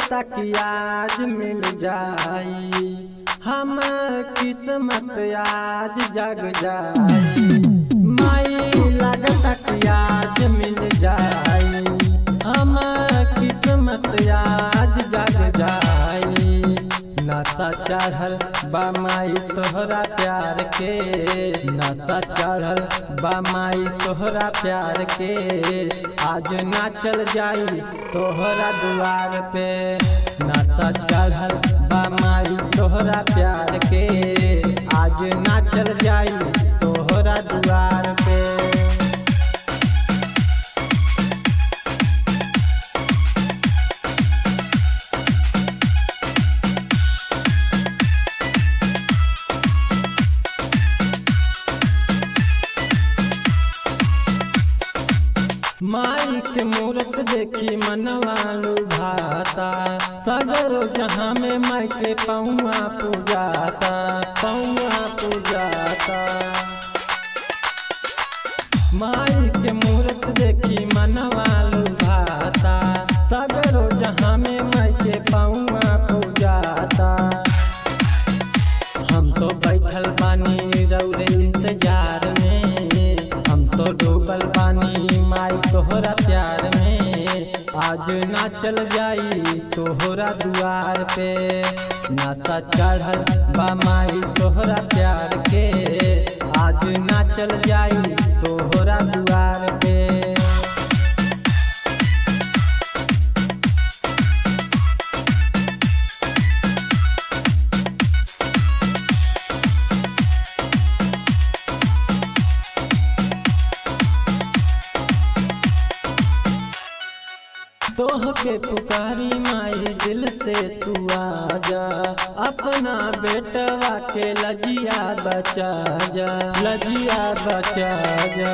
लगता कि आज मिल जाई हमर किस्मत आज जग जाई माई लगता कि आज मिल जाई हमर किस्मत आज जग जाई नशा चढ़ल बा माई तोहरा प्यार के नशा चढ़ल बा माई तोहरा प्यार के आज ना चल जाई तोहरा दुआर पे नशा चढ़ल बा माई तोहरा प्यार के आज ना चल जाई तोहरा दुआर पे माई के मूरत देखी मनवा लुभाता सगर जहाँ में माई के पौआ पूजाता पौआ पूजाता माई के मूरत देखी मनवा लुभाता सगर जहाँ में माई के पौआ पूजाता हम तो बैठल बानी रौरे इंतजार में हम तो डूबल बानी माई तोहरा प्यार में आज ना चल जाई तोहरा दुआर पे नशा चढ़ल बा माई तोहरा प्यार के आज ना चल जाई तोहरा दुआर पे तोह के पुकारी माई दिल से तू आजा अपना बेटवा के लजिया बचा जा लजिया बचा जा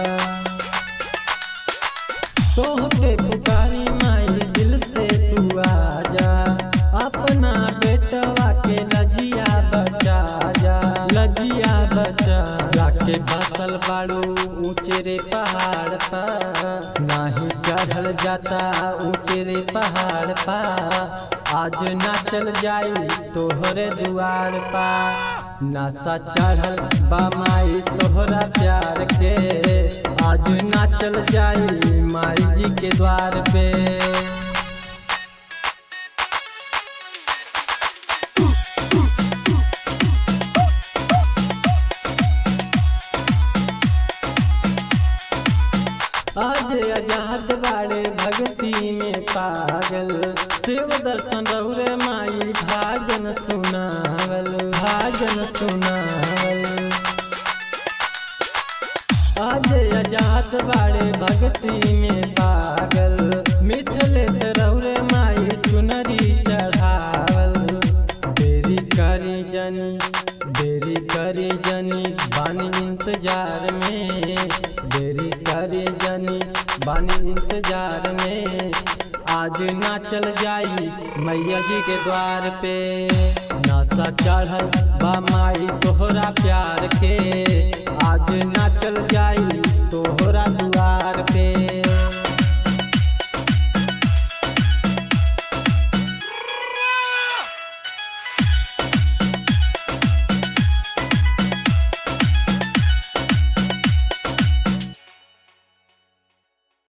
तोह के पुकारी माई दिल से तू आजा अपना बेटवा के लजिया बचा जा लजिया बचा जाके बसल बाड़ू ऊंचे रे पहाड़ पर नाही चढ़ल जाता ऊंचे रे पहाड़ पा आज ना चल जाई तोहरे दुआर पा नशा चढ़ल बा माई तोहरा प्यार के आज ना चल जाई माई जी के द्वार पे आज आजाद बाड़े भक्ति में पागल शिव दर्शन रौरे माई भाजन सुनावल भाजन सुनावल आज आजाद बाड़े भक्ति में पागल मिथलेश रौरे माई चुनरी चढ़ावल देरी करी जनी देरी करी जनी बानी इंतजार में देरी करी जनी बानी इंतजार में आज ना चल जाई मैया जी के द्वार पे नशा चढ़ल बा माई तोहरा प्यार के आज ना चल जाई तोहरा दुआर पे